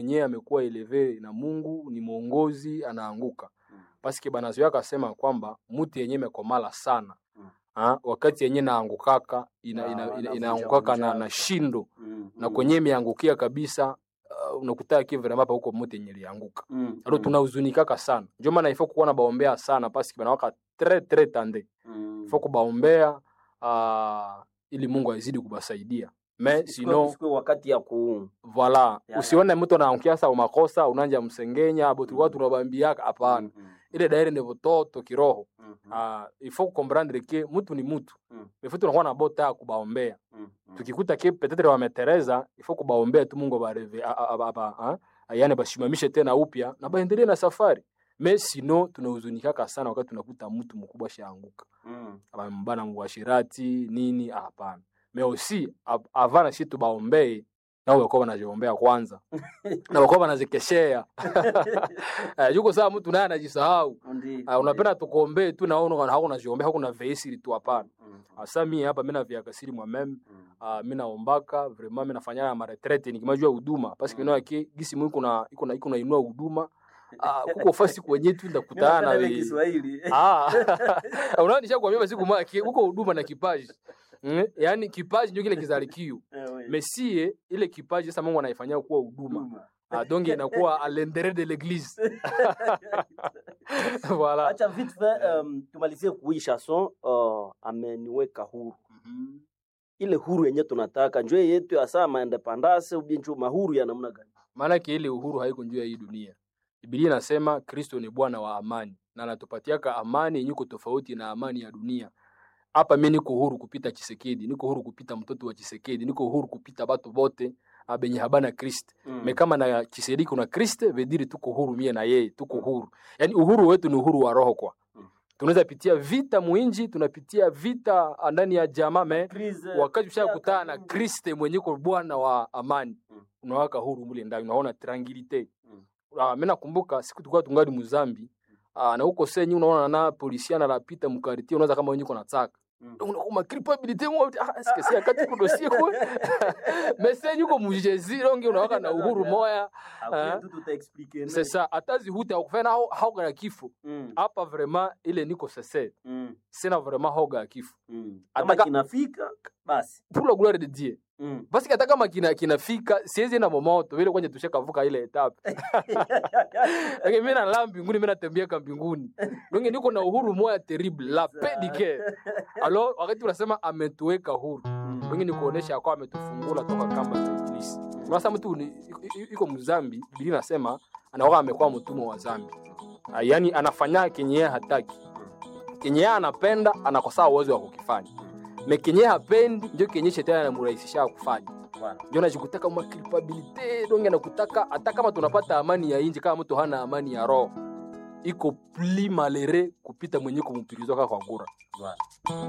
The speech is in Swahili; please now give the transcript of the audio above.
mwenyewe amekuwa eleve na Mungu ni mwongozi anaanguka Mm. paske banazoea akasema kwamba muti yenye mekomala sana Mm. ha, wakati yenye naangukaka ina, Ah, ina, ina, anavunja inaangukaka na, vunja. na shindo Mm, na mm, kwenye imeangukia kabisa uh, unakuta kivremapa huko muti yenye lianguka mm, alo mm, tunahuzunikaka sana ndio maana ifo kuwa na baombea sana paske banawaka tre tre tande mm. ifo kubaombea uh, ili Mungu azidi kubasaidia me Isikuwe- sino isikuwe wakati ya ku Voila, Ya, usione mtu anaangukia sa umakosa unanja msengenya abo tulikuwa tunabambiaka hapana. Mm, mm, Ile daire ni vototo kiroho. mm, mm, Ah, il faut comprendre que mtu ni mtu. Mm. Il faut tunakuwa na bota ya kubaombea. mm, mm. Tukikuta ke peut-être wametereza, il faut kubaombea tu Mungu bareve aba yani bashimamishe tena upya na baendelee na safari. Mais sino tunahuzunikaka sana wakati tunakuta mtu mkubwa shaanguka. Mm, Abambana mubashirati nini hapana. Mais aussi av- avant na shi tubaombee nao wakuwa wanajiombea kwanza na wakuwa wanazikeshea Eh, yuko saa mtu naye anajisahau ndi- Ah, unapenda tukuombee tu naona hakuna jiombea hakuna veisiri tu hapana Mm, asa mie hapa mimi naviakasiri mwameme mm, uh, mi naombaka vraiment mi nafanya ya maretrete nikimajua huduma parce que Mm. mm. yake gisi mu iko na iko na iko na inua huduma uh, kuko fasi kwenye tu Mimi ndakutana napenda ile we Kiswahili. ah unaona nishakwambia basi kuma huko huduma na kipaji mm? yaani kipaji ndio kile kizalikio Eh, we. mesie ile kipaji sasa Mungu anaifanyia kuwa huduma Huduma. ah, donc inakuwa à l'intérieur de l'église voilà acha vite fait um, tumalizie kui chanson uh, ameniweka huru ile huru yenye tunataka njoo yetu ya saa maendepandase ubinchu mahuru ya namna gani maanake ile uhuru haiko juu ya hii dunia Biblia inasema Kristo ni Bwana wa amani na anatupatiaka amani yenye iko tofauti na amani ya dunia. Hapa mimi niko huru kupita Chisekedi, niko huru kupita mtoto wa Chisekedi, niko huru kupita batu bote ah, benye habana Kristo. Mm. Me kama na Chisekedi kuna Kristo, vediri tuko huru mie na yeye, tuko huru. Yaani uhuru wetu ni uhuru wa roho kwa. Mm. Tunaweza pitia vita muinji, tunapitia vita ndani ya jamaa me Crise, wakati ushakutana na kabumbu. Kristo mwenye ko Bwana wa amani Mm. unawaka huru mule ndani, unaona tranquilite. Mm. Ah, mimi nakumbuka siku tulikuwa tungali Muzambi ah, na huko senyi unaona na polisiana anapita mkariti, unaweza kama wenyewe kuna taka Mm. unakuma culpabilité mo ah est-ce que c'est akati ku dossier ko mais senyi uko mujezi longi unawaka na uhuru moya Après Ah. tout tutaexplique, c'est ça atazi huta kufanya hao hauga ya kifo Mm, hapa vraiment ile niko sese mm, sina vraiment hauga ya kifo mm. kama Ataka- kinafika basi pour la gloire de Dieu Mm. basi hata kama kina kinafika siwezi na momoto vile kwenye tushakavuka ile etape lakini mimi nalala mbinguni mimi natembeaka mbinguni donc niko na uhuru moya terrible la paix du cœur alors wakati unasema ametuweka huru Mm. donc ni kuonesha kwa ametufungula toka kamba za ibilisi unasema mtu ni- i- i- iko mzambi biblia inasema anakuwa amekuwa mtumwa wa zambi Ah, yaani anafanya kenye yeye hataki kenye yeye anapenda anakosaa uwezo wa kukifanya me kenye yeye hapendi ndio kenye shetani anamrahisisha kufanya Voilà. ndio najikutaka ma culpabilité donc anakutaka hata kama tunapata amani ya inji kama mtu hana amani ya roho iko pli malere kupita mwenye kumpirizwa kwa ngura Voilà.